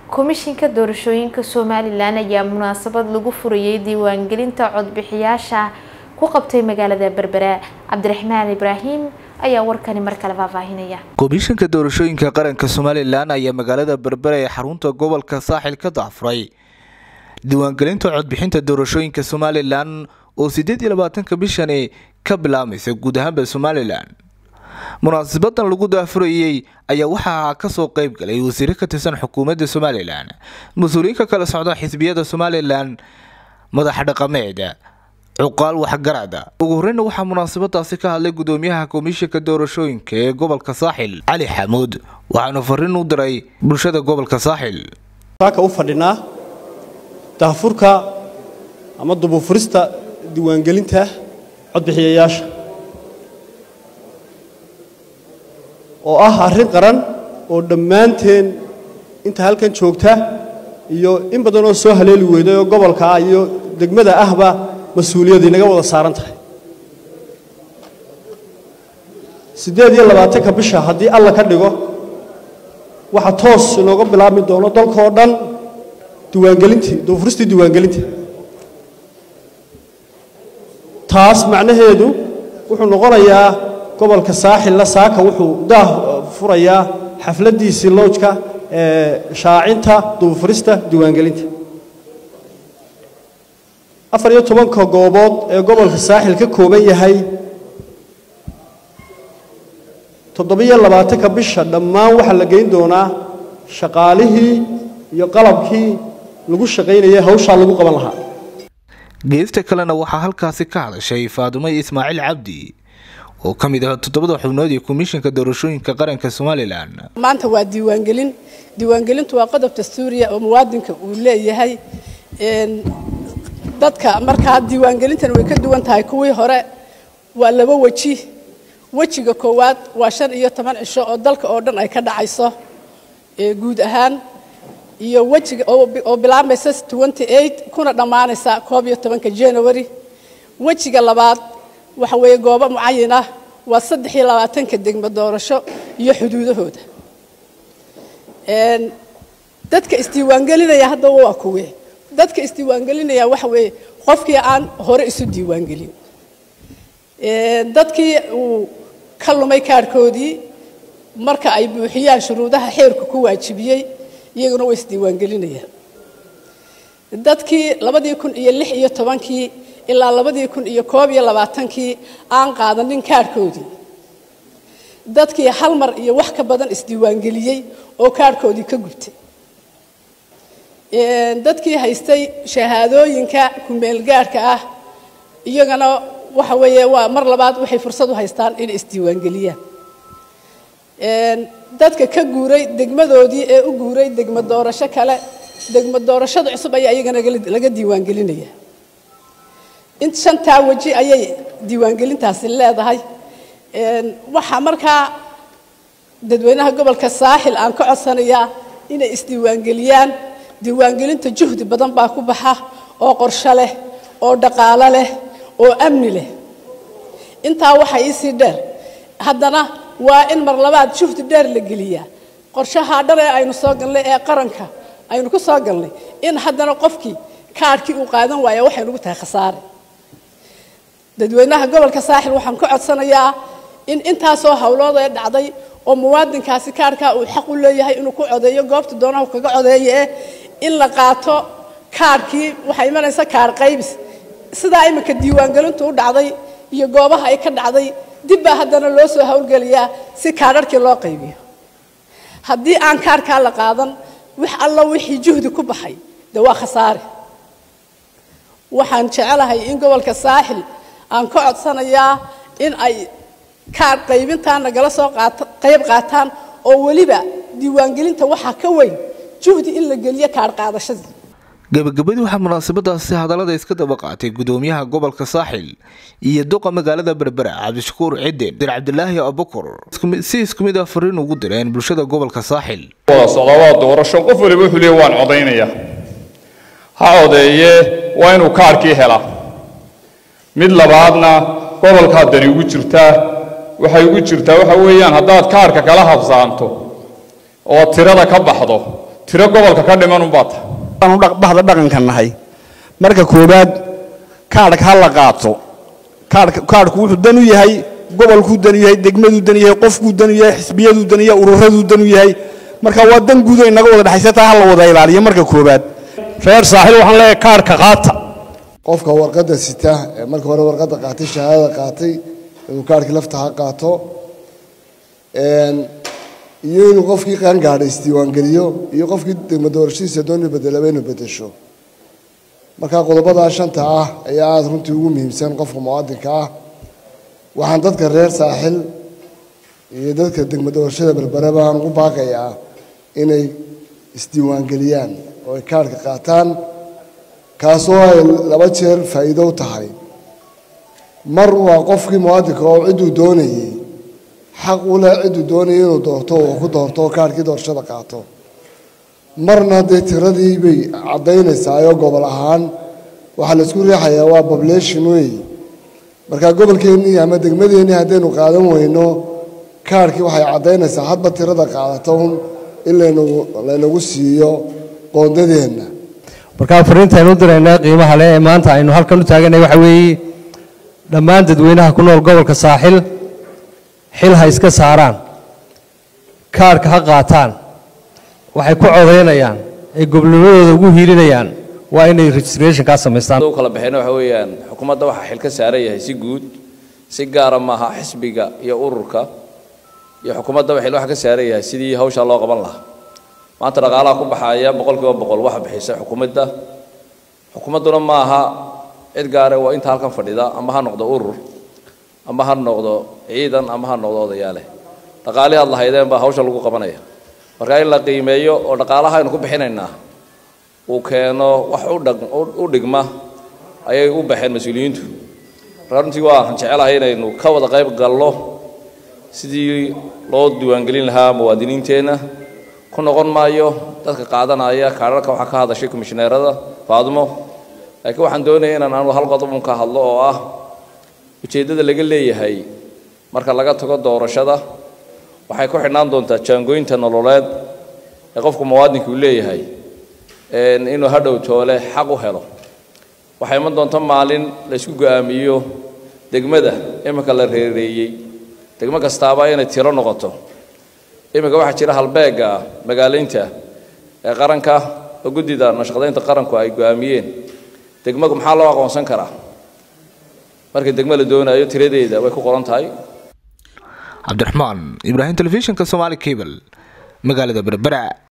komishinka doorashooyinka somalilan ayaa munaasabad lagu furayay diiwaangelinta codbixiyaasha ku qabtay magaalada berbera cabdiraxmaan ibraahim ayaa warkani mar kale faahfaahinaya komishinka doorashooyinka qaranka somalilan ayaa magaalada berbera ee xarunta gobolka saaxil ka daafuray diiwaangelinta codbixinta doorashooyinka somalilan oo sideed iyo labaatanka bishani ka bilaabmaysa guud ahaanba somalilan munaasabadan lagu daafurayey ayaa waxaa kasoo qeyb galay wasiiro ka tirsan xukuumadda somalilan mas-uuliyiin ka kala socda xisbiyada somalilan madaxa dhaqameed cuqaal waxgarada ugu horeyna waxaa munaasabadaasi ka hadlay gudoomiyaha komishinka doorashooyinka ee gobolka saaxil cali xamuud waxaanu fariin u diray bulshada gobolka saaxil saaka u fadhinaa daafurka ama dubufurista diiwaangelinta codbixiyayaasha oo ah arrin qaran oo dhammaanteen inta halkan joogta iyo in badan oo soo haleeli weyday oo gobolka ah iyo degmada ahba mas-uuliyadii naga wada saaran tahay siddeed iyo labaatanka bisha haddii alla ka dhigo waxa toos inooga bilaabmi doono dalkaoo dhan diiwaangelintii duufuristii diiwaangelinta taas macnaheedu wuxuu noqonayaa gobolka saaxilla saaka wuxuu daah furayaa xafladdiisii loojka ee shaacinta duufurista diiwaangelinta afar iyo tobanka goobood ee gobolka saaxil ka kooban yahay toddobiyo labaatanka bisha dhammaan waxaa la geyn doonaa shaqaalihii iyo qalabkii lagu shaqaynayay hawshaa lagu qaban lahaa geesta kalena waxaa halkaasi ka hadashay faadimo ismaaciil cabdi oo ka mid ah toddobada xubnood ee komishinka doorashooyinka qaranka somalilan maanta waa diiwaangelin diiwaangelintu waa qodob dastuuriya oo muwaadinka uu leeyahay dadka markaa diiwaangelintan way ka duwan tahay kuwii hore waa laba weji wejiga koowaad waa shan iyo toban cisho oo dalka oo dhan ay ka dhacayso guud ahaan iyo wejiga oo bilaabmaysa kuna dhammaanaysa koob iyo tobanka january wejiga labaad waxa weeye goobo mucayin ah waa saddex iyo labaatanka degmo doorasho iyo xuduudahooda dadka isdiiwaangelinaya haddaba waa kuwe dadka isdiiwaangelinaya waxa weeye qofkii aan hore isu diiwaangelin dadkii uu ka lumay kaarhkoodii marka ay buuxiyaan shuruudaha xeerku ku waajibiyey iyaguna way isdiiwaangelinayaan dadkii labadii kun iyo lix iyo tobankii ilaa labadii kun iyo koob iyo labaatankii aan qaadanin kaarhkoodii dadkii hal mar iyo wax ka badan isdiiwaangeliyey oo kaarhkoodii ka gubtay dadkii haystay shahaadooyinka kumeelgaarhka ah iyagana waxa weeye waa mar labaad waxay fursad u haystaan inay isdiiwaangeliyaan dadka ka guuray degmadoodii ee u guuray degmo doorasho kale degmo doorashada cusub ayaa iyagana laga diiwaangelinaya in shantaa weji ayay diiwaangelintaasi leedahay waxaa markaa dadweynaha gobolka saaxil aan ka codsanayaa inay isdiiwaangeliyaan diiwaangelinta juhdi badan baa ku baxa oo qorsho leh oo dhaqaalo leh oo amni leh intaa waxaa iisii dheer haddana waa in mar labaad juhdi dheer la geliyaa qorshahaa dhan ee aynu soo galnay ee qaranka aynu ku soo galnay in haddana qofkii kaarhkii uu qaadan waaya waxay nugu tahay khasaare dadweynaha gobolka saaxil waxaan ka codsanayaa in intaasoo howlood ee dhacday oo muwaadinkaasi kaarhkaa uu xaq u leeyahay inuu ku codeeyo goobta doonaha kaga codeeye eh in la qaato kaarhkii waxaa imanaysa kaar qaybis sidaa iminka diiwaangelintu u dhacday iyo goobaha ay ka dhacday dib baa haddana loo soo howlgeliyaa si kaadharhkii loo qaybiyo haddii aan kaarhkaa la qaadan wax alla wixii juhdi ku baxay dee waa khasaare waxaan jecelahay in gobolka saaxil aan ka codsanayaa in ay kaar qaybintaa nagala soo qayb qaataan oo weliba diiwaangelinta waxaa ka weyn juhdi in la geliyo kaar qaadashadii gabagabadii waxaa munaasabadaasi hadallada iska daba qaatay gudoomiyaha gobolka saaxil iyo duqa magaalada berbera cabdishakuur cidden dir cabdilaahi abukur si isku mid ah fariin ugu direen bulshada gobolka saaxil wada socdaa waa doorasho qof waliba wuxuu leeyahay waan codaynaya ha codeeye waa inuu kaarkii helaa mid labaadna gobolkaa dani ugu jirtaa waxay ugu jirtaa waxa weeyaan haddaad kaarka kala habsaanto oo tirada ka baxdo tiro gobolka ka dhiman unbaa tahay aanu bahda dhaqanka nahay marka koowaad kaadhka ha la qaato kaadhka kaadhku wuxuu dan u yahay gobolkuu dan u yahay degmaduu dan u yahay qofkuu dan u yahay xisbiyaduu dan u yahay ururaduu dan u yahay marka waa dan guud oo inaga wada dhexaysa taa ha la wada ilaaliyo marka koowaad reer saaxil waxaan leeyahay kaadhka qaata qofka warqadda sita ee marka hore warqadda qaatay shahaadada qaatay inuu kaadhkii lafta ha qaato iyo inuu qofkii qaangaadha isdiiwaangeliyo iyo qofkii degmo doorashadiisa dooni bedelaba inuu bedesho marka qodobadaa shanta ah ayaa aada runtii ugu muhiimsan qofka muwaadinka ah waxaan dadka reer saaxil iyo dadka degmo doorashada berbereba aan ugu baaqayaa inay isdiiwaangeliyaan oo ay kaadhka qaataan kaasoo ay laba jeer faa'iido u tahay mar waa qofkii muwaadinka oo cidduu doonayey xaq u leh cidduu doonayay inuu doorto oo ku doorto oo kaadhkii doorashada qaato marna dee tiradii bay caddaynaysaa oo gobol ahaan waxaa laisku riixayaa waa population wey marka gobolkeennii ama degmadeennii haddaynu qaadan weyno kaadhkii waxay caddaynaysaa hadba tirada qaadato un in laynagu laynagu siiyo qoondadeenna markaa fariinta aynu u diraynaa qiimaha leh ee maanta aynu halkan u taaganay waxa weeye dhammaan dadweynaha ku nool gobolka saaxil xil ha iska saaraan kaadhka ha qaataan waxay ku codaynayaan ay gobnimadooda ugu hiilinayaan waa inay registrationkaa samaystaan u kala baxeen waxa weeyaan xukuumadda waxaa xil ka saaran yahay si guud si gaara maaha xisbiga iyo ururka iyo xukuumaddaba xil waxa ka saaran yahay sidii hawshaa loo qaban lahaa maanta dhaqaalaha ku baxaya boqol kiiba boqol waxa bixisa xukuumadda xukuumadduna ma aha cid gaare waa inta halkan fadhida ama ha noqdo urur ama ha noqdo ciidan ama ha noqdo odayaale dhaqaalihii aad lahaydeen baa hawsha lagu qabanaya marka in la qiimeeyo oo dhaqaalaha aynu ku bixinaynaa uu keeno wax u dhigma ayay u baxeen mas-uuliyiintu marka runtii waan jecelahay inaynu ka wada qayb galno sidii loo diiwaangelin lahaa muwaadiniinteenna ku noqon maayo dadka qaadanaya kaadharka waxaa ka hadashay komishineerada faadmo laakiin waxaan doonaya inaan anu hal qodob un ka hadlo oo ah ujeeddada laga leeyahay marka laga tago doorashada waxay ku xidhnaan doontaa jaangooyinta nololeed ee qofku muwaadinka uu leeyahay inuu hadhow toole xaq u helo waxay iman doonta maalin la isku go'aamiyo degmada iminka la reereeyey degmo kastaaba inay tiro noqoto iminka waxaa jira halbeega magaalaynta ee qaranka oo guddida nashaqadaynta qaranku ay go'aamiyeen degmagu maxaa loo aqoonsan karaa marka degmo la doonayo tiradeeda way ku qoran tahay cabdiraxmaan ibraahim telefishinka somaali cable magaalada berbera